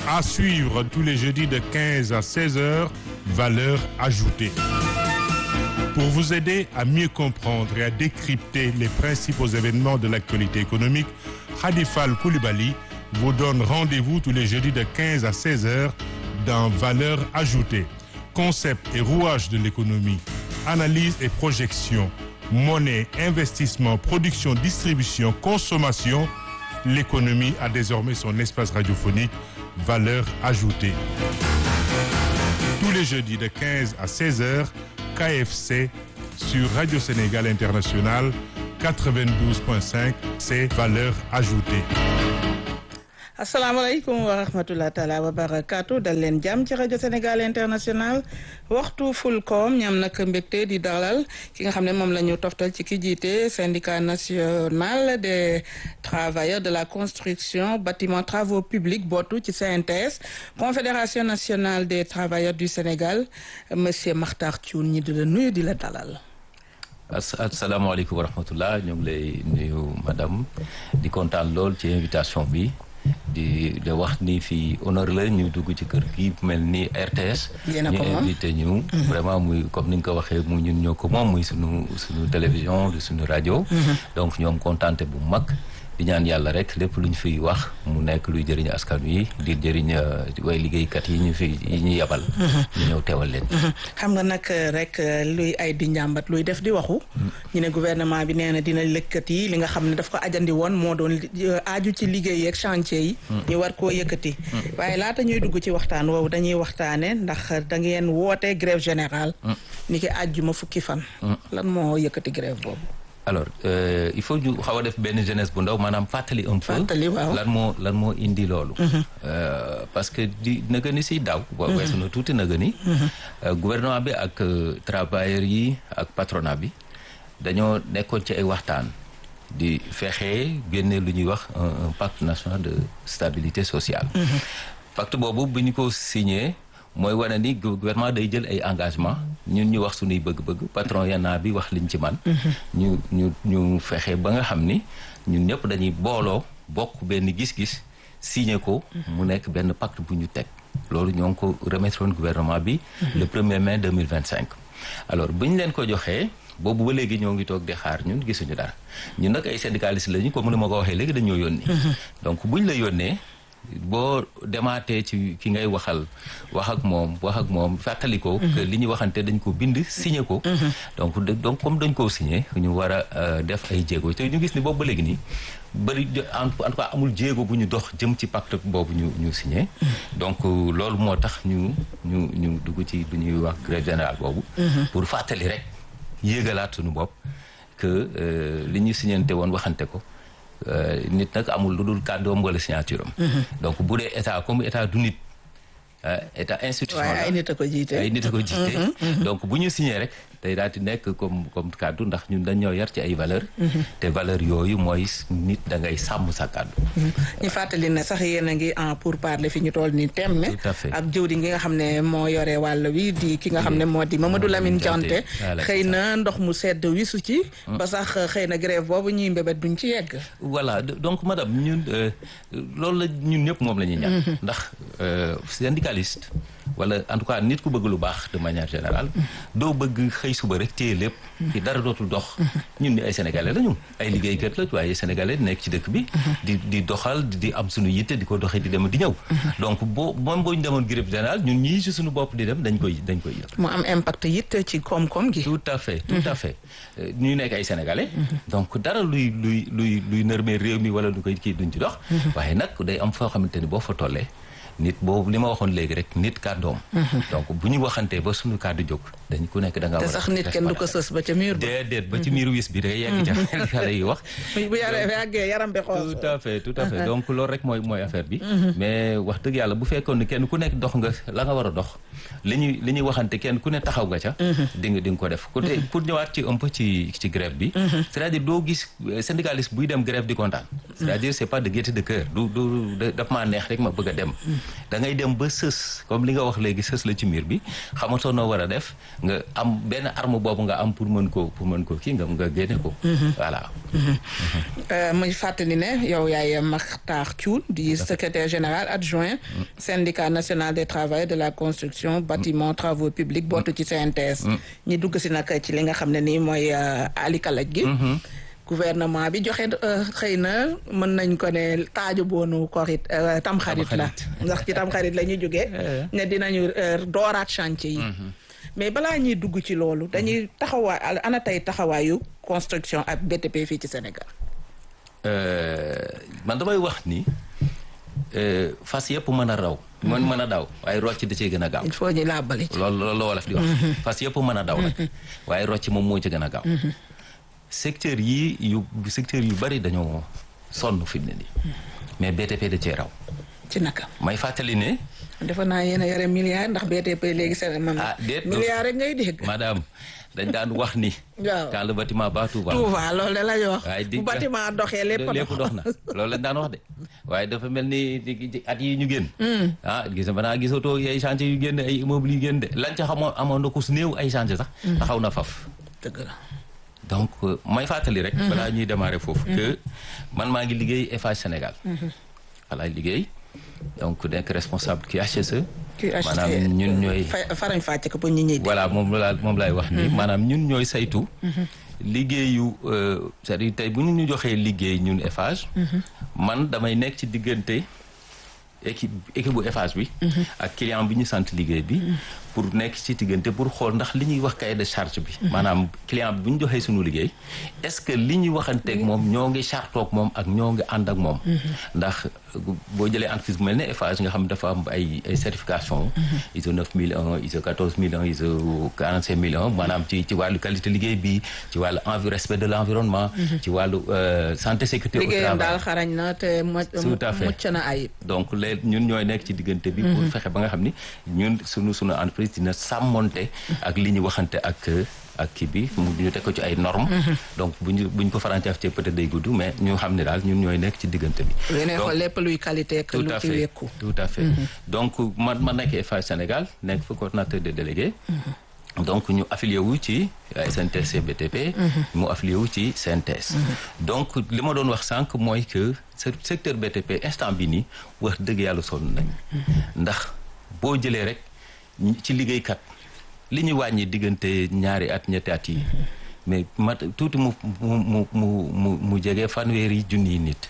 À suivre tous les jeudis de 15 à 16 heures, valeur ajoutée. Pour vous aider à mieux comprendre et à décrypter les principaux événements de l'actualité économique, Khadifal Koulibaly vous donne rendez-vous tous les jeudis de 15 à 16 heures dans Valeur ajoutée. Concept et rouage de l'économie, analyse et projection, monnaie, investissement, production, distribution, consommation. L'économie a désormais son espace radiophonique Valeur ajoutée. Tous les jeudis de 15 à 16 heures, KFC sur Radio Sénégal International 92.5, c'est Valeur ajoutée. asalaamaaleykum wa rahmatulah taala wa barakaatu dal leen jàmm ci rajo Sénégal international waxtu Fulcom ñam nag mbégte di dalal ki nga xam ne moom la ñu toftal ci ki jiite syndicat national des travailleurs de la construction bâtiment travaux publics bootu ci CNTS confédération nationale des travailleurs du Sénégal monsieur Makhtar Thioune ñi di la nuyu di la dalal. asalaamaaleykum wa rahmatulah ñu ngi lay nuyu madame di kontaan lool ci invitation bi. di de wax ni fii honneur la ñu dugg ci kër gi mel ni RTS. ñu invité ñu. vraiment muy comme ni nga ko waxee mu ñun ñoo ko moom muy sunu sunu télévision di sunu rajo. donc ñoom kontaante bu mag. di ñaan yàlla rek lépp lu ñu fiy wax mu nekk luy jëriñ askan wi di jëriñ way liggéeykat yi ñu fi yi ñu yabal. ñu ñëw teewal leen. xam nga nag rek luy ay di njàmbat luy def di waxu. ñu ne gouvernement bi nee na dina lëkkat yi li nga xam ne daf ko ajandi woon moo doon aaju ci liggéey yeeg chantier yi. ñu war koo yëkkati. waaye laata ñuy dugg ci waxtaan woowu dañuy waxtaane ndax da ngeen woote grève générale. ni ki àjjuma fukki fan. lan moo yëkkati grève boobu. alors euh, il faut ñu xaw a def benn jeunesse bu ndaw maanaam fàttali un peu lan moo lan moo indi loolu parce que di naga ni si daaw boo weesu na tuuti naga ni gouvernement bi ak travailleurs yi ak patronat bi dañoo nekkoon ci ay waxtaan di fexe génne lu ñuy wax un pacte national de stabilité sociale pacte boobu bu ñu ko signé mooy wane ni gouvernement day jël ay engagement ñun ñu wax suñuy bëgg-bëgg patron yana bi wax liñ ci man ñu ñu ñu fexe ba nga xam ni ñun ñëpp dañuy booloo bokk benn gis-gis signé ko mu nekk benn pacte bu ñu teg loolu ñoo ngi ko remettre woon gouvernement bi le premier mai 2025 alors bu ñu leen ko joxee boobu ba léegi ñoo ngi toog di xaar ñun gisuñu dara ñun nag ay syndicalistes lañu comme ni ma ko waxee léegi dañoo yónni donc buñ la yónnee boo demaatee ci ki ngay waxal wax ak moom wax ak moom fàttali ko que li ñu waxante dañ ko bind signé ko donc donc comme dañ koo signé ñu war a def ay jéego te ñu gis ni boobu ba léegi nii bëri en tout cas amul jéego bu ñu dox jëm ci pacte boobu ñu ñu signé donc loolu moo tax ñu ñu ñu dugg ci lu ñuy wax grève générale boobu pour fàttali rek yéegalaat suñu bopp que li ñu signante woon waxante ko nit nag amul lu dul kàddoom wala signature am donc bu dee état comme état du nit état institutionnel ay nit a ko jiite ay nit a ko jiite donc bu ñu signé rek day daal di nekk comme comme kàddu ndax ñun dañ ñoo yar ci ay valeur te valeur yooyu mooy nit da ngay sàmm sa kàddu ñu fàttali ne sax yéen a ngi en pour parler fi ñu toll ni temme ak jëwriñ gi nga xam ne moo yore wàll wi di ki nga xam ne moo di Mamadou Lamine Diante xëy na ndox mu sedd wisu ci ba sax xëy na grève boobu ñuy mbébét duñ ci yegg voilà donc madame ñun loolu la ñun ñëpp moom la ñuy ñaan ndax syndicaliste wala en tout cas nit ku bëgg lu baax de manière générale doo bëgg xëy suba rek téye lépp ci dara dootul dox ñun ni ay sénégalais la ñu ay liggéeykat la waaye sénégalais nekk ci dëkk bi di di doxal di am suñu yitte di ko doxee di dem di ñëw donc boo moom boo ñu demoon grève générale ñun ñii ci suñu bopp di dem dañ koy dañ koy yëg mu am impact it ci koom-koom gi tout à fait tout à fait ñu nekk ay sénégalais donc dara luy luy luy luy nërmee réew mi wala lu koy kii duñ ci dox waaye nag day am foo xamante ni boo fa tollee nit boobu li ma waxoon léegi rek nit kàddoom donc bu ñu waxantee ba suñu kàddu jóg dañ ku nekk da nga war te sax nit kenn du ko sës ba ca miir ba déedéet ba ci miir wis bi da yegg ca xale yi wax bu yàggee yaram bi xool tout à fait tout à fait donc loolu rek mooy mooy affaire bi mais wax dëgg yàlla bu fekkoon ni kenn ku nekk dox nga la nga war a dox li ñuy li ñuy waxante kenn ku ne taxaw nga ca di nga di nga ko def côté pour ñëwaat ci un peu ci ci grève bi c'est-à-dire doo gis syndicaliste buy dem grève di kontaan c'est-à-dire c'est pas de gaieté de cœur du du daf maa neex rek ma bëgg a dem da ngay dem ba sës comme li nga wax léegi sës la ci miir bi xamatoo noo war a def nga am benn arme boobu nga am pour mën ko pour mën ko kii nga nga génne ko voilà muy fàttali ne yow yaay Makhtar Thioune di secrétaire général adjoint syndicat national des travailleurs de la construction bâtiment travaux publics bootu ci CNTS ñi dugg si nag ci li nga xam ne nii mooy alikalaj gi gouvernement bi joxe xëy na mën nañ ko ne taaju boonu korit tamxarit la ndax ci tamxarit la ñu jógee ne dinañu dooraat chantier yi mais balaa ñuy dugg ci loolu dañuy taxawaay ana tey taxawaayu construction ak BTP fii ci Sénégal man damay wax ni fas yëpp mën a raw mën mën a daw waaye rocc da cee gën a gaaw il faut ñu làbbali loolu loolu la wolof di wax fas yëpp mën a daw nag waaye rocc moom moo ci gën a gaaw secteur yi yu secteur yu bari dañoo sonn fi mu ne nii mais BTP da cee raw ci naka may fàttali ne defe naa yéen a yore milliard ndax BTP léegi seen man ah déet milliard rek ngay dégg madame dañ daan wax ni waaw quand le bâtiment bat tout va tout va loolu de la ñu wax waaye di bu bâtiment doxee lépp lépp dox na loolu lañ daan wax de waaye dafa mel ni at yi ñu génn ah gis na naa gisatoo ay chantier yu génn ay immeuble yu génn de lañ ca xamoon amoon na ko su néew ay chantier sax taxaw na faf dëgg la donc may fàttali rek balaa ñuy démarrer foofu que man maa ngi liggéey Eiffage Sénégal walaay liggéey donc nekk responsable ki HSE maanaam ñun ñooy farañ fàcc ko pour ñi ñuy voilà moom laa moom laay wax ni maanaam ñun ñooy saytu liggéeyu c'est-à-dire tey bu ñu ñu joxee liggéey ñun Eiffage man damay nekk ci diggante équipe équipe bu Eiffage bi ak client bi ñu sant liggéey bi pour nekk ci diggante pour xool ndax li ñuy wax cahier de charge bi maanaam client bi bu ñu joxee suñu liggéey est-ce que li ñuy waxanteeg moom ñoo ngi chartoog moom ak ñoo ngi ànd ak moom ndax boo jëlee entreprise bu mel ne Eiffage nga xam dafa am ay ay certification ISO 9001 ISO 14001 ISO 45001 maanaam ci ci wàllu qualité liggéey bi ci wàllu envi respect de l'environnement ci wàllu santé sécurité au liggéeyam travail daal xarañ na te Tout à fait. mucc na ayib donc léegi ñun ñooy nekk ci diggante bi pour fexe ba nga xam ni ñun sunu sunu entreprise dina sàmmonte ak li ñu waxante ak ak kii bi mu ñu teg ko ci ay normes donc bu ñu bu ñu ko farancaaf ci peut-être day gudd mais ñu xam ne daal ñun ñooy nekk ci diggante bi yéen Donc, xool lépp luy qualité ak tout lu à ci fait wékku tout à fait donc man ma nekk Eiffage Sénégal nekk fa coordinateur de délégué donc ñu affilié wu ci SNTS BTP mu affilié wu ci CNTS donc li ma doon wax sànq mooy que ce secteur BTP instant bi nii wax dëgg yàlla sonn nañ ndax boo jëlee rek ñi- ci liggéeykat li ñu wàññi diggante ñaari at ñetti at yi mais mat tuuti mu mu mu mu mu mu jege fanweeri junniy nit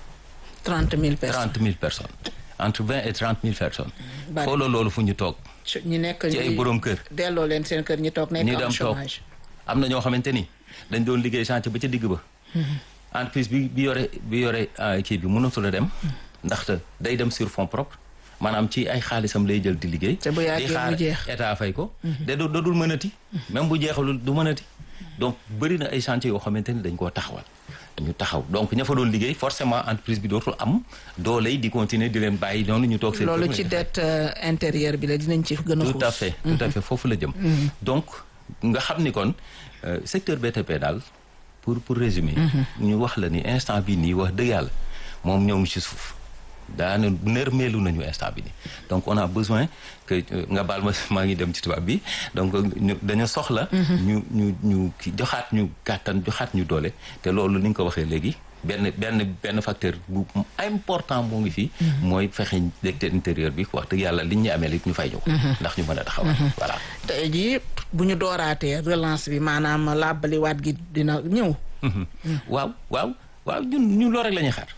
trente mille personnes trente mille personnes entre vingt et trente mille personnes Bari. xoolal loolu fu ñu toog ci- ñi nekk ci ay ñi- borom kër delloo leen seen kër ñi toog nekk ñi en dem toog chômage am na ñoo xamante ni dañ doon liggéey chantier ba ca digg ba entreprise bi bi yore bi yore ah, kii bi mënatul a dem ndaxte day dem sur fonds propres maanaam ci ay xaalisam lay jël di liggéey Te bu yàggee di xaar mu jeex. état fay ko de du dootul mënati même bu jeexalul du mënati donc bëri na ay chantier yoo xamante ni dañ koo taxawal ñu taxaw donc ña fa doon liggéey forcément entreprise bi dootul am dooley di continuer di leen bàyyi noonu ñu toog seen loolu kër. ci dette euh, intérieure bi la dinañ ci gën a tout à xuus. fait tout à fait foofu la jëm donc nga xam ni kon euh, secteur BTP daal pour pour résumer ñu wax la ni instant bi nii wax dëgg yàlla moom ñoo ngi ci suuf daana nërmeelu nañu instant bi nii donc on a besoin que euh, nga baal ma maa ngi dem ci tubaab bi donc ñu dañu soxla ñu ñu ñu ki joxaat ñu kàttan joxaat ñu doole te loolu ni nga ko waxee léegi benn benn benn facteur bu important moo ngi fii mooy fexe secteur intérieur bi wax dëgg yàlla liñ ñu amee it ñu fay ñëw ndax ñu mën a taxawal voilà tey jii bu ñu dooraatee relance bi maanaam làbbaliwaat gi dina ñëw. waaw waaw waaw ñun ñun loolu rek la ñuy xaar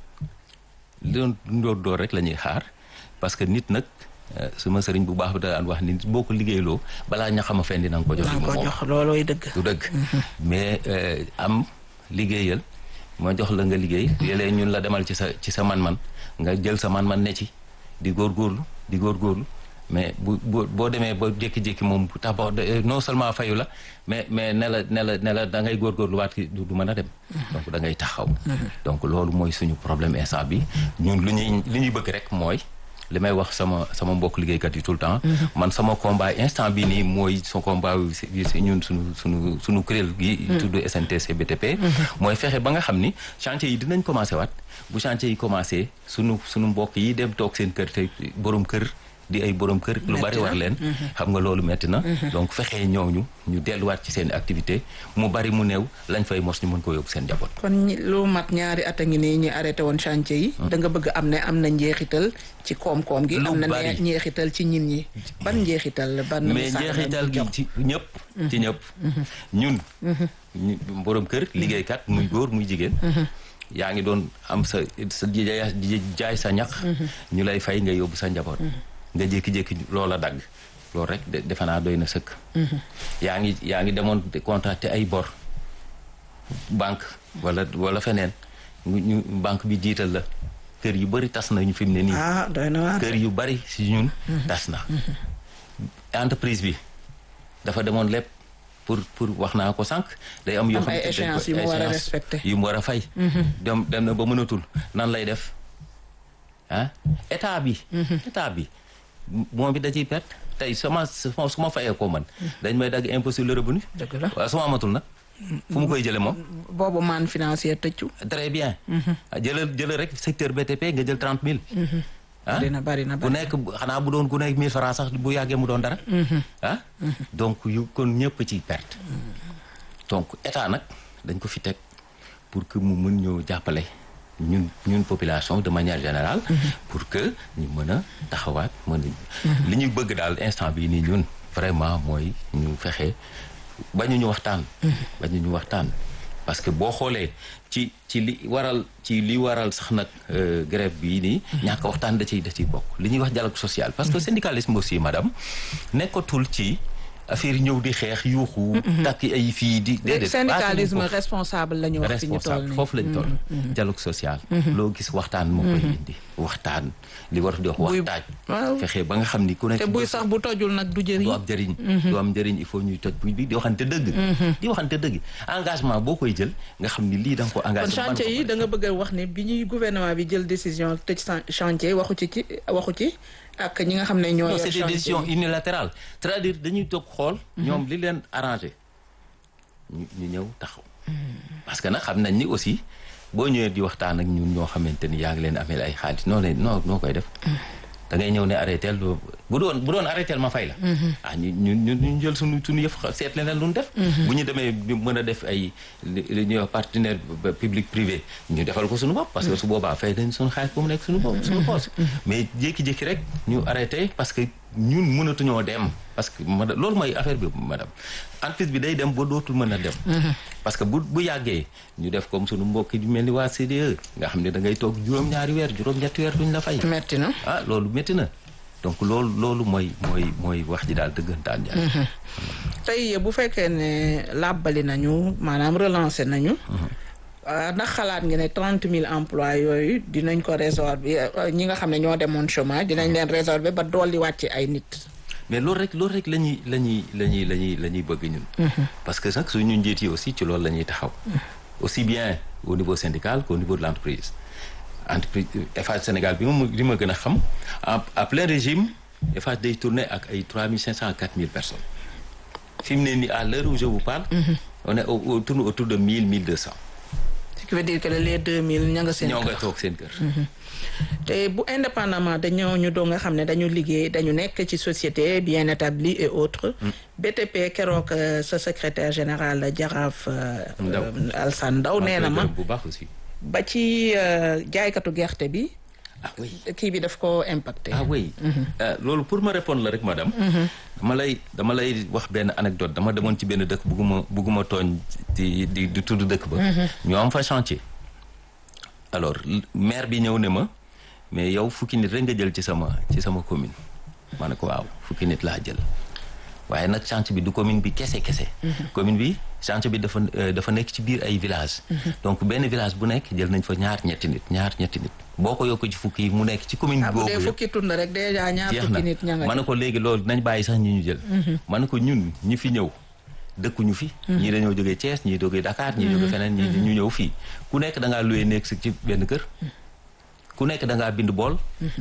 loolu door door rek la ñuy xaar parce que nit nag euh, suma sëriñ bu baax bi da daan wax ni boo ko liggéeyloo balaa ña xam a fen dina nga ko jox danga ko moom. jox loolooy dëgg. du dëgg mais euh, am liggéeyal ma jox la nga liggéey léeg-léeg ñun la demal ci sa ci sa man-man nga jël sa man-man ne ci di góorgóorlu di góorgóorlu mais bu bu boo demee ba jékki-jékki moom bu tax ba de- non seulement fayu la mais mais ne la ne la ne la da ngay góorgóorlu waat ki du du mën a dem donc da ngay taxaw donc loolu mooy suñu problème instant bi ñun lu ñuy li ñuy bëgg rek mooy li may wax sama sama mbokk liggéeykat yi tout le temps man sama combat instant bi nii mooy son combat si ñun suñu suñu suñu kuréel gi tudd SNTC BTP mooy fexe ba nga xam ni chantier yi dinañ commencé waat bu chantier yi commencé suñu suñu mbokk yi dem toog seen kër te borom kër di ay borom kër lu bari war leen xam nga loolu metti na donc fexee ñooñu ñu delluwaat ci seen activité mu bari mu néew lañ fay mos ñu mën ko yóbbu seen njaboot kon lu mat ñaari at a ngi nii ñu arrêté woon chantier yi da nga bëgg am ne am na njeexital ci koom-koom gi am na njeexital ci ñin ñi ban njeexital ban mais njeexital gi ci ñëpp ci ñëpp ñun borom kër liggéeykat muy góor muy jigéen yaa ngi doon am sa sa jaay sa ñax ñu lay fay nga yóbbu sa njaboot nga jékki-jékki loola dagg loolu rek defe naa doy na sëkk yaa ngi yaa ngi demoon contracté ay bor banque wala wala feneen ñu banque bi jiital la kër yu bari tas nañu fi mu ne nii ah doy na waar kër yu bari si ñun tas na entreprise bi dafa demoon lépp pour pour wax naa ko sànq day am yoo xam ay échéances yu mu war a respecté yu mu war a fay dem dem na ba mënatul nan lay def ah état bi état bi moom bi da ciy perte tey sama su ma fayee ko man dañ may dagg impôt sur le revenu dëgg la waaw su ma amatul nag fu mu koy jële moom boobu man financier tëccu très bien jëlal jëlal rek secteur BTP nga jël trente mille ah bari na bari na bu nekk xanaa bu doon ku nekk mille francs sax bu yàggee mu doon dara ah donc yu kon ñëpp ci perte donc état nag dañ ko fi teg pour que mu mën ñoo jàppale ñun ñun population de manière générale pour que ñu mën a taxawaat mën a li ñuy bëgg daal instant bii nii ñun vraiment mooy ñu fexe bañu ñu waxtaan bañu ñu waxtaan parce que boo xoolee ci ci li waral ci li waral sax nag grève bii nii ñàkk waxtaan da ciy da ciy bokk li ñuy wax dialogue social parce que syndicalisme aussi madame nekkatul ci affaire ñëw di xeex yuuxu takk ay fii di déedéet syndicalisme responsable la ñu wax fi ñu toll nii foofu lañ toll dialogue social loo gis waxtaan moo koy indi waxtaan li war di wax waxtaaj fexe ba nga xam ni ku nekk te buy sax bu tojul nag du jëriñ du am njëriñ du am njëriñ il faut ñuy toj buy bi di waxante dëgg di waxante dëgg engagement boo koy jël nga xam ni lii da nga ko engagé kon chantier yi da nga bëgg a wax ne bi ñuy gouvernement bi jël décision tëj chantier waxu ci ci waxu ci ak ñi nga xam ne ñoo yor c'est des décisions unilatérales c'est-à-dire dañuy toog xool ñoom li leen arrangé ñu ñu ñëw taxaw parce que nag xam nañ ni aussi boo ñëwee di waxtaan ak ñun ñoo xamante ni yaa ngi leen ameel ay xaalis noo leen noo noo koy def da ngay ñëw ne arrêté bu doon bu doon arrêté ma fay la ah ñu ñu ñu jël suñu suñu yëf seet leneen lu ñu def bu ñu demee mën a def ay li ñuy wax partenaire public privé ñu defal ko suñu bopp parce que su boobaa fay dañ suñu xaalis ba mu nekk suñu bopp suñu poos mais jékki-jékki rek ñu arrêté parce que ñun mënatuñoo dem parce que madame loolu mooy affaire bi madame entreprise bi day dem ba dootul mën a dem parce que bu bu yàggee ñu def comme suñu mbokk yi mel ni waa CDE nga xam ne da ngay toog juróom-ñaari weer juróom-ñetti weer duñ la fay metti na ah loolu metti na donc loolu loolu mooy mooy mooy wax ji daal dëggantaan jaay tey bu fekkee ne làbbali nañu maanaam relancé nañu ndax xalaat nga ne trente mille emplois yooyu dinañ ko résorber ñi nga xam ne ñoo demoon chômage dinañ leen résorber ba dolli wàcce ay nit mais loolu rek loolu rek la ñuy la ñuy la ñuy la ñuy la ñuy bëgg ñun parce que nag suñu njiit yi aussi ci loolu la ñuy taxaw aussi bien au niveau syndical qu'au niveau de l'entreprise entreprise Eiffage Sénégal bi ma bi ma gën a xam à plein régime Eiffage day tourner ak ay trois mille cinq cent à quatre mille personnes fi mu ne nii à l'heure où je vous parle on est au tourne autour de mille mille deux cents ce qui veut dire que les deux mille ña nga seen ñoo nga toog seen kër te bu indépendamment dañoo ñu doo nga xam ne dañu liggéey dañu nekk ci société bien établie et autres BTP keroog sa secrétaire général Jaraaf Alsane Ndaw nee na ma bu baax aussi ba ci jaaykatu gerte bi ah oui kii bi daf ko impacté ah oui loolu pour ma répondre la rek madame dama lay dama lay wax benn anecdote dama demoon ci benn dëkk bugguma bugguma tooñ di di di tudd dëkk ba ñoo am fa chantier alors maire bi ñëw ne ma mais yow fukki nit rek nga jël ci sama ci sama commune ma ne ko waaw fukki nit laa jël waaye nag chantier bi du commune bi kese kese commune bi chantier bi dafa dafa nekk ci biir ay village donc benn village bu nekk jël nañ fa ñaar ñetti nit ñaar ñetti nit boo ko yokk ci fukki yi mu nekk ci commune boobu bu dee fukki tund rek déjà ñaar fukki nit ña nga ma ne ko léegi loolu nañ bàyyi sax ñi ñu jël ma ne ko ñun ñi fi ñëw dëkkuñu fi ñii dañoo jógee Thiès ñii jógee Dakar ñii jógee feneen ñii ñu ñëw fii ku nekk da ngaa loué nekk si ci benn kër ku nekk da ngaa bind bool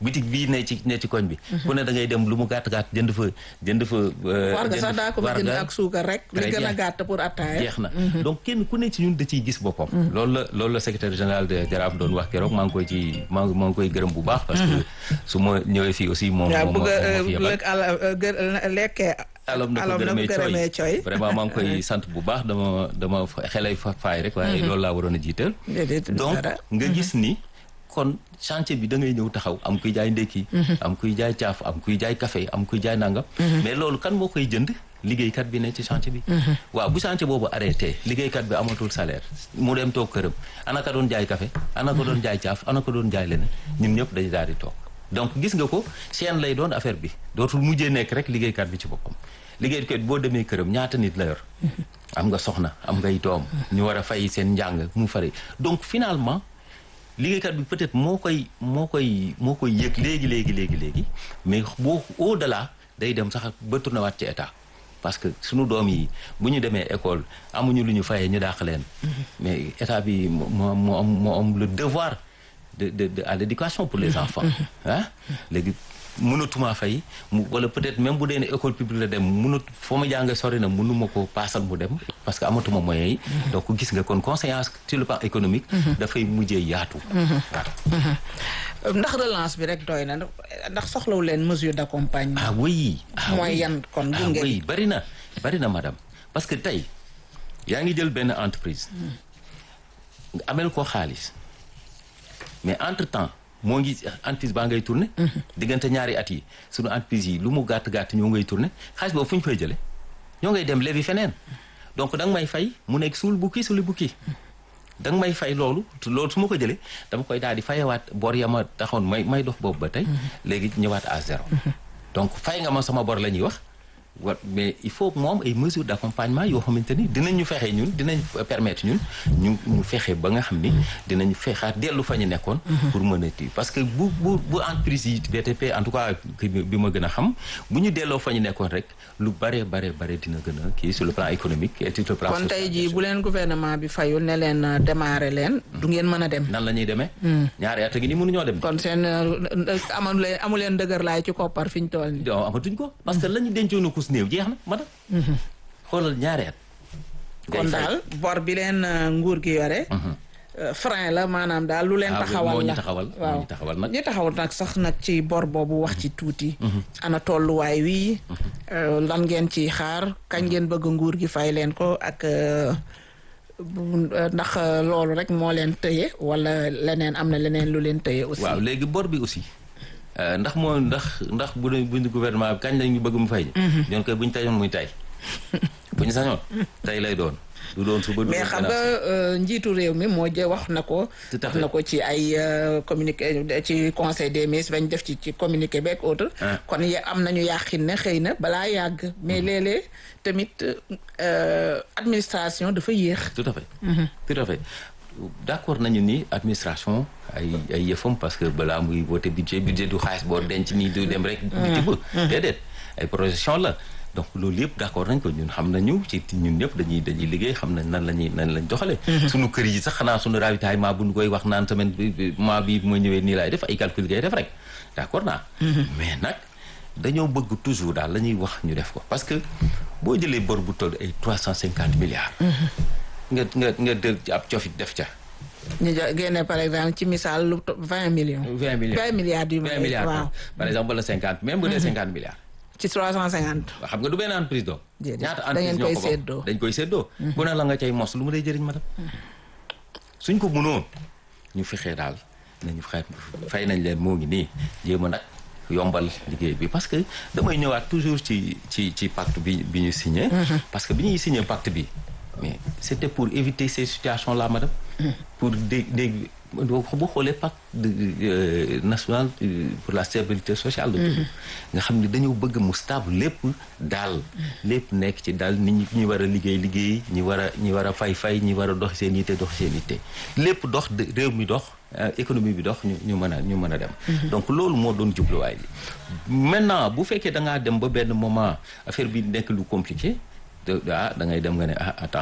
bitig bii ne ci ne ci koñ bi ku ne da ngay dem lu mu gàtt gàtt jënd fa jënd fa war nga sax daa ko jënd ak suukar rek li gën a gàtt pour attaaya jeex na donc kenn ku ne ci ñun da ciy gis boppam loolu la loolu la secrétaire général de Jaraaf doon wax keroog maa ngi koy ci maa maa ngi koy gërëm bu baax parce que su ma ñëwee fii aussi moom moom bëgg lekkee alam na ko gërëmee cooy vraiment maa ngi koy sant bu baax dama dama xelay faay rek waaye loolu laa waroon a jiital donc nga gis ni kon chantier bi da ngay ñëw taxaw am kuy jaay ndekki am kuy jaay caaf am kuy jaay café am kuy jaay nangam mais loolu kan moo koy jënd liggéeykat bi ne ci chantier bi waaw bu chantier boobu arrêté liggéeykat bi amatul salaire mu dem toog këram ana ka doon jaay café ana ko doon jaay caaf ana ko doon jaay leneen ñun ñëpp dañu daal di toog donc gis nga ko chaîne lay doon affaire bi dootul mujjee nekk rek liggéeykat bi ci boppam liggéeykat boo demee këram ñaata nit la yor am nga soxna am ngay doom ñu war a fay seen njàng mu fari donc finalement liggéeykat bi peut-être moo koy moo koy moo koy yëg léegi léegi léegi léegi mais boo au delà day dem sax ba tourné waat ci état parce que suñu doom yi bu ñu demee école amuñu lu ñu fayee ñu dàq leen mais état bi moo moo am moo am le devoir de de de à l'éducation pour les enfants ah léegi mënatuma fay mu wala peut-être même bu dee ne école publique la dem mënut foo ma jàngee sori na mënuma ko paasal mu dem parce que amatuma moyens yi donc gis nga kon conséquence sur le plan économique dafay mujjee yaatu ndax relance bi rek doy na ndax soxlawu leen mesure d'accompagnement ah oui mooy yan kon ah gunge oui bari na bari na madame parce que tey yaa ngi jël benn entreprise nga amel ko xaalis mais entre temps moo ngi entreprise baa ngay tourné diggante ñaari at yi suñu entreprise yi lu mu gàtt-gàtt ñoo ngay tourné xaalis boobu fu ñu koy jële ñoo ngay dem lebi feneen donc da nga may fay mu nekk suul bukki suuli bukki da nga may fay loolu loolu su ma ko jëlee dama koy daal di fayewaat bor ya ma taxoon may may dox boobu ba tey léegi ñëwaat à zéro donc fay nga ma sama bor la ñuy wax wa mais il faut moom ay mesures d'accompagnement yoo xamante ni dinañ ñu fexe ñun dinañ permettre ñun ñu ñu fexe ba nga xam ni dinañ fexaat dellu fa ñu nekkoon pour mën a ti parce que bu bu bu entreprise yi BTP en tout cas bi ma gën a xam bu ñu delloo fa ñu nekkoon rek lu bare bare bare dina gën a kii sur le plan économique et sur le plan kon tey jii bu leen gouvernement bi fayul ne leen démarrer leen du ngeen mën a dem nan la ñuy demee ñaari at gi ni mënuñoo dem kon seen amu leen amu leen dëgër laay ci koppar fi ñu toll nii non amatuñ ko parce que la ñu dencoon ko néew jeex na madame xoolal ñaari at kon daal bor bi leen nguur gi yore frein la maanaam daal lu leen taxawal la taxawal waaw ñu taxawal nag ñi taxawal nag sax nag ci bor boobu wax ci tuuti ana tolluwaay wi lan ngeen ci xaar kañ ngeen bëgg nguur gi fay leen ko ak ndax loolu rek moo leen tëye wala leneen am na leneen lu leen tëye aussi waaw léegi bor bi aussi ndax moo ndax ndax bu bu gouvernement bi kañ lañu bëgg mu fay ñoon koy bu ñu tañoon muy tay bu ñu sañoon tay lay doon du doon suba du mais xam nga njiitu réew mi moo jë wax na ko wax na ko ci ay communiqué ci conseil des ministres bañ def ci ci communiqué beeg autre kon am nañu yàqin ne xëy na balaa yàgg mais léeg-léeg tamit administration dafa yéex tout à fait tout à fait d'accord nañu ni administration ay ay yëfam parce que balaa muy voté budget budget du xaalis boo denc nii du dem rek biti ba déedéet ay projection la donc loolu yëpp d'accord nañ ko ñun xam nañu ci ñun ñëpp dañuy dañuy liggéey xam nañ nan la ñuy nan lañ doxalee suñu kër yi sax xanaa suñu ravitaillement bu ñu koy wax naan semaine bi mois bi bu ma ñëwee nii laay def ay calcul ngay def rek d'accord naa mais nag dañoo bëgg toujours daal la ñuy wax ñu def ko parce que boo jëlee bor bu toll ay trois cent cinquante milliards nga nga nga dëg ci ab cofit def ca ñu génne par exemple ci misaal lu vingt millions vingt millions vingt milliards du vingt milliards waaw par exemple wala cinquante même bu dee cinquante milliards ci trois cent cinquante xam nga du benn entreprise doom ñaata da ngeen entreprise ñoo koy ko séddoo bokk dañ koy séddoo ku ne la nga cay mos lu mu lay jëriñ madam suñ ko mënoon ñu fexee daal nañu xay fay nañ leen moo ngi nii jéem a nag yombal liggéey bi parce que damay ñëwaat toujours ci ci ci pacte bi bi ñu signé parce que bi ñuy signé pacte bi mais c'était pour éviter ces situations là madame pour dé dégg boo xoolee pacte de national pour la stabilité sociale la tudd nga xam ne dañoo bëgg mu stable lépp daal lépp nekk ci daal nit ñi ñi war a liggéey liggéey ñi war a ñi war a fay fay ñi war a dox seen yitte dox seen yitte lépp dox réew mi dox économie bi dox ñu ñu mën a ñu mën a dem donc loolu moo doon jubluwaay bi maintenant bu fekkee da ngaa dem ba benn moment affaire bi nekk lu compliqué ah da ngay dem nga ne ah attends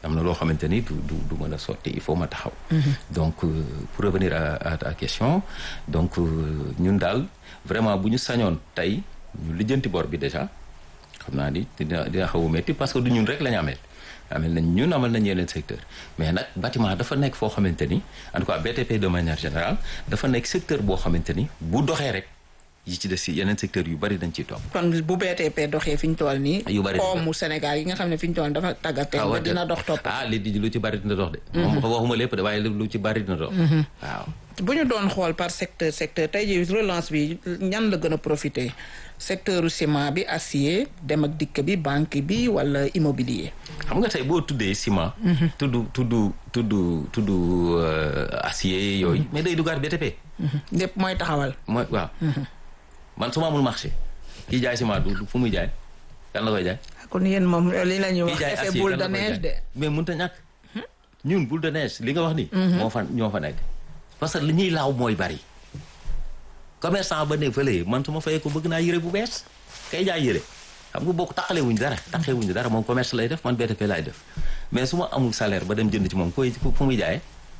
am na loo xamante ni du du du mën a sotti il faut ma taxaw donc pour revenir à à ta question donc ñun daal vraiment bu ñu sañoon tey ñu lijjanti bor bi déjà xam naa ni dina dina xaw a métti parce que du ñun rek la ñu amee amel nañ ñun amal nañ yeneen secteur mais nag bâtiment dafa nekk foo xamante ni en tout cas BTP de manière générale dafa nekk secteur boo xamante ni bu doxee rek yi ci des si yeneen secteur yu bari dañ ciy topp. kon bu BTP doxee fi ñu toll nii. yu bari koomu Sénégal yi nga xam ne fi ñu toll dafa tàggatee. ah dina dox topp. ah li di lu ci bari dina dox de. moom waxuma lépp de waaye lu ci bari dina dox. waaw. bu ñu doon xool par secteur secteur tey jii relance bi ñan la gën a profité secteur ciment bi acier dem ak dikk bi banque bi wala immobilier. xam nga tey boo tuddee ciment. tudd tudd tudd tudd acier yooyu. mais day dugaat BTP. lépp mooy taxawal. mooy waaw. man su ma amul marché kii jaay ciment du fu muy jaay kan la koy jaay. kon yéen moom li la ñuy wax kii jaay effet acier boule kan de la koy neige de. jaay mais mënut a ñàkk. ñun boule de neige li nga wax ni moo fa ñoo fa nekk. parce que li ñuy laaw mooy bari. commerçant ba ne fële man su ma fayee ko bëgg naa yëre bu bees kay jaay yëre xam nga boo ko taqalee wuñ dara taqee wuñ dara moom commerce lay def man BTP laay def mais su ma amul salaire ba dem jënd ci moom koy fu muy jaayee.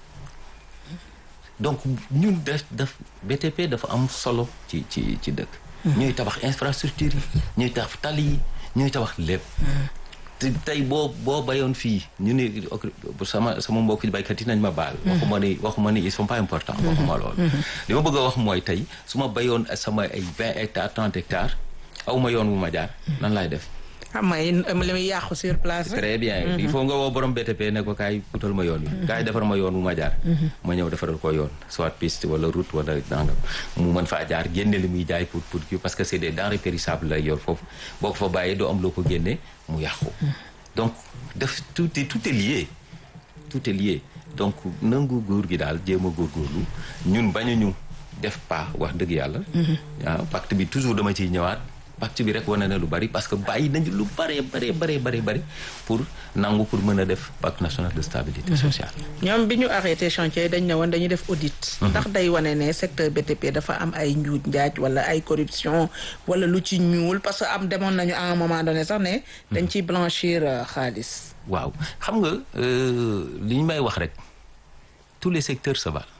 donc ñun def def BTP dafa am solo ci ci ci dëkk. ñuy tabax infrastructure yi ñuy tabax tali yi ñuy tabax lépp. te tey boo boo bayoon fii ñu ne sama sama mbokki baykat yi nañ ma baal. waxuma ni waxuma ni ils sont pas importants. waxuma loolu. li ma bëgg a wax mooy tey su ma bayoon sama ay vingt hectares trente hectares aw ma yoon wu ma jaar nan laay def. xam nga li muy yàqu sur place rek. très bien il faut nga woo borom BTP ne ko kaay putal ma yoon wi. kaay defar ma yoon wu ma jaar. ma ñëw defaral ko yoon soit piste wala route wala nangam mu mën faa jaar génne li muy jaay pour pour kii parce que c'est des denrées périssables lay yor foofu boo ko fa bàyyee doo am loo ko génne mu yàqu. donc def tout est tout est lié tout est lié donc nangu góor gi daal jéem a góorgóorlu ñun bañuñu def pas wax dëgg yàlla. waaw pacte bi toujours dama ciy ñëwaat. pacte bi rek wane na lu bari parce que bàyyi nañu lu bëree bëree bëree bëri bëri pour nangu pour mën a def pacte national de stabilité sociale. ñoom bi ñu arrêté chantier dañ ne woon dañuy def audit. ndax day wane ne secteur BTP dafa am ay njuuj njaaj wala ay corruption wala lu ci ñuul parce que am demoon nañu à un moment donné sax ne. dañ ciy blanchir xaalis. waaw xam nga li ñu may wax rek tous les secteurs se valent.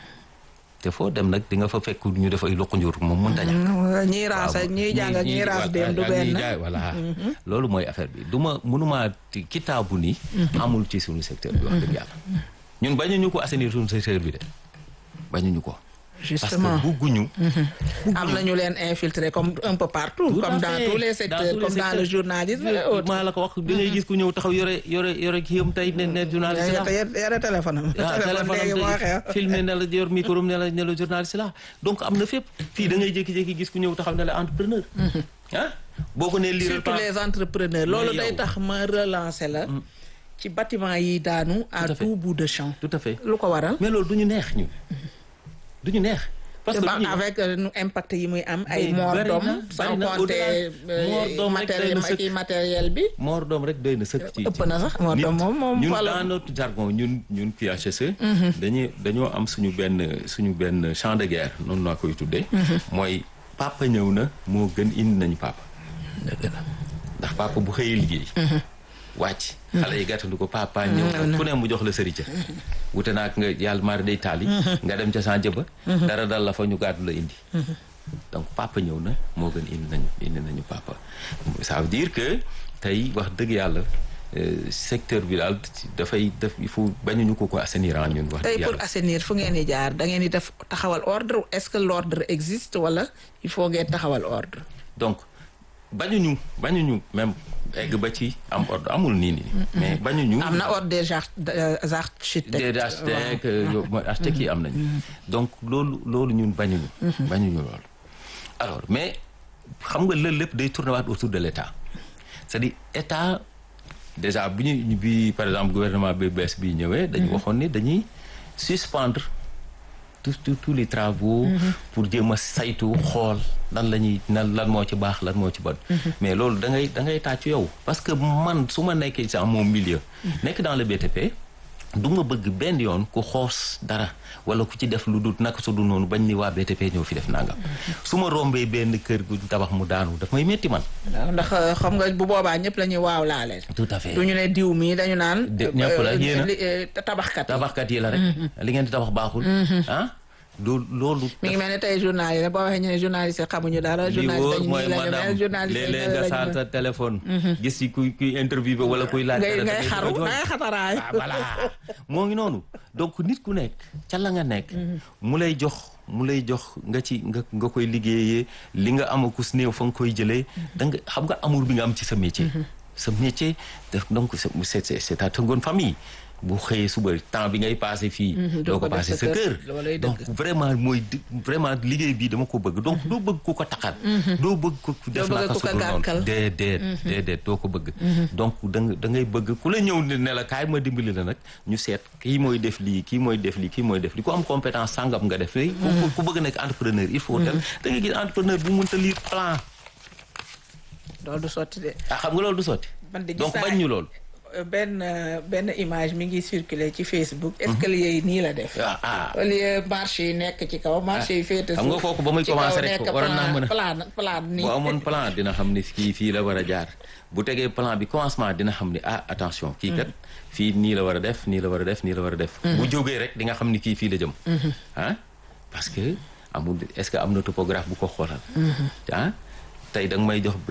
te foo dem nag di nga fa fekk ñu def ay loxo njur moom mënta ñàkk. ñiy raas ak ñiy jàng ak ñiy raas dem du benn. voilà loolu mooy affaire bi du ma mënuma kitaabu ni. amul ci suñu secteur bi wax dëgg yàlla. ñun bañuñu ko assainir suñu secteur bi de bañuñu ko. justement parce que bugguñu. am nañu leen infiltré comme un peu partout. comme dans tous les secteurs comme dans le journalisme et autres. maa la ko wax da ngay gis ku ñëw taxaw yore yore yore kii yam tey ne ne journaliste la. yore téléphone am. téléphone léegi moo xew. filmé ne la yor micro ne la ne la journaliste la donc am na fépp fii da ngay jékki-jékki gis ku ñëw taxaw ne la entrepreneur. ah boo ko nee lii surtout les entrepreneurs loolu day tax ma relancer la. ci bâtiment yi daanu. à tout bout de champ. tout à fait lu ko waral. mais loolu du ñu neex ñu. du ñu neex. parce que avec nu impact yi muy am. ay mort d'homme sans compter matériel kii matériel bi. mort d'homme rek doy na sëkk ci. ëpp na sax mort d'homme moom moom. ñun dans notre jargon ñun ñun QHSE. dañuy dañoo am suñu benn suñu benn champ de guerre noonu laa koy tuddee. mooy papa ñëw na moo gën indi nañu papa. ndax papa bu xëyee liggéey. wàcc xale yi gàttandu ko papa ñëw ku ne mu jox la sërica wute naag nga yàlla mari day taali nga dem ca san jëba dara dal la fa ñu gàddu la indi donc papa ñëw na moo gën indi nañu indi nañu papa ça veut dire que tey wax dëgg yàlla secteur bi daal dafay def il faut bañuñu ko ko assainir ñun wax tey dëgg pour yàlla assainir fu ngeen di jaar da ngeen di def taxawal ordre est-ce que l'ordre existe wala il faut ngeen taxawal ordre donc bañuñu bañuñu même egg ba ci am ordre amul nii nii mais bañuñu am na ordre des architectes des architectes yo- mooy architectes yi am nañu donc loolu loolu ñun bañuñu bañuñu loolu alors mais xam nga loolu lépp day tourner waat autour de l'état c'est-à-dire état déjà bi ñu bi par exemple gouvernement bi bees bi ñëwee dañu waxoon ni dañuy suspendre tous tous tous les travaux pour jéem a saytu xool lan la ñuy nan lan moo ci baax lan moo ci bon mais loolu da ngay da ngay tàccu yow parce que man su ma nekkee dans mon milieu nekk dans le BTP du nga bëgg benn yoon ku xoos dara wala ku ci def lu dul naka su du noonu bañ ni waa BTP ñëw fi def nangam su ma rombee benn kër gu tabax mu daanu daf may métti man. ndax xam nga bu boobaa ñëpp la ñuy waaw laale. tout à fait du ñu ne diw mii dañu naan. ñëpp la yéen a tabaxkat yi tabaxkat yi la rek. li ngeen di tabax baaxul. ah loolu loolu. mi ngi mel ne tey journaliste boo waxee ñu ne journaliste xamuñu dara. journaliste dañu nii la ñu mel journaliste léeg-léeg nga saal sa téléphone. gis ci kuy kuy interviewé wala kuy laaj. ngay ngay xaru ngay xataraay. voilà moo ngi noonu donc nit ku nekk ca la nga nekk. mu lay jox mu lay jox nga ci nga nga koy liggéeyee li nga amakus néew fa nga koy jëlee. da nga xam nga amour bi nga am ci sa métier. sa métier donc c'est c'est ta seconde famille. bu xëyee suba temps bi ngay passé fii. doo ko passé sa kër. donc vraiment mooy vraiment liggéey bii dama ko bëgg donc doo bëgg ku ko taxal. doo bëgg ku def naka su dul noonu déedéet déedéet doo ko bëgg. donc da nga da ngay bëgg ku la ñëw ne la kaay ma dimbali la nag ñu seet kii mooy def lii kii mooy def lii kii mooy def lii ku am compétence sangam nga def. ku bëgg nekk entrepreneur il faut dem da ngay gis entrepreneur bu mënta lire plan. loolu du sotti de. ah xam nga loolu du sotti. donc bañ ñu loolu. benn benn image mi ngi circuler ci Facebook. escalier yi nii la def. ah au lieu marché yi nekk ci kaw marché yi féete xam nga kooku ba muy commencé rek waroon naa mën a plan plan nii. bu amoon plan dina xam ni kii fii la war a jaar bu tegee plan bi commencement dina xam ni ah attention. kii kat fii nii la war a def nii la war a def nii la war a def. bu jógee rek di nga xam ni kii fii la jëm. ah parce que amul est-ce que am na topographe bu ko xoolal. ah tey da nga may jox